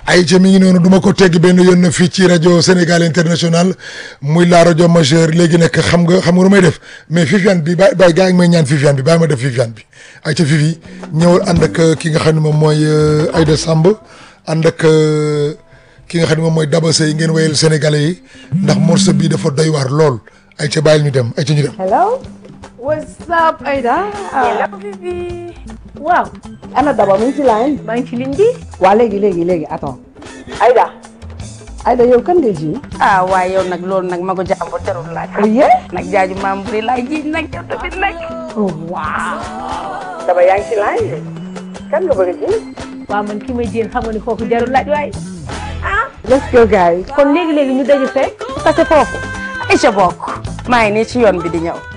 ay ca mi ngi noonu du ma ko tegg benn yoon na fii ci rajo Sénégal international muy la rajo majeur léegi nag xam nga xam nga lu may def mais Viviane bi ba bàyyi gaa ngi may ñaan Viviane bi bàyyi ma def Viviane bi ay ca Vivi ñëwal ànd ak ki nga xam ne moom mooy Aïda Samb ànd ak ki nga xam ne moom mooy Daba Sey ngeen wéyal sénégalais yi ndax morceau bii dafa doy waar lool ay ca bàyyil ñu dem ay ca ñu dem hello what's up Aïda hello Vivi waaw ana Daba mu ngi ci line maa ngi ci ligne bi waa léegi léegi léegi attends Aïda Aïda yow kan ngay ji ah waaye yow nag loolu nag ma ko jàmbur jarul laaj oye nag jaaju maam buri laay ji nag yow tamit nag oh waaw Daba yaa ngi ci line bi kan nga bëgg a ji waaw man ki may jéem xam nga ni kooku jarul laaj waaye ah let's go guys kon léegi-léegi ñu daje fekk parce que foofu Aïcha bokk maa ngi nii ci yoon bi di ñëw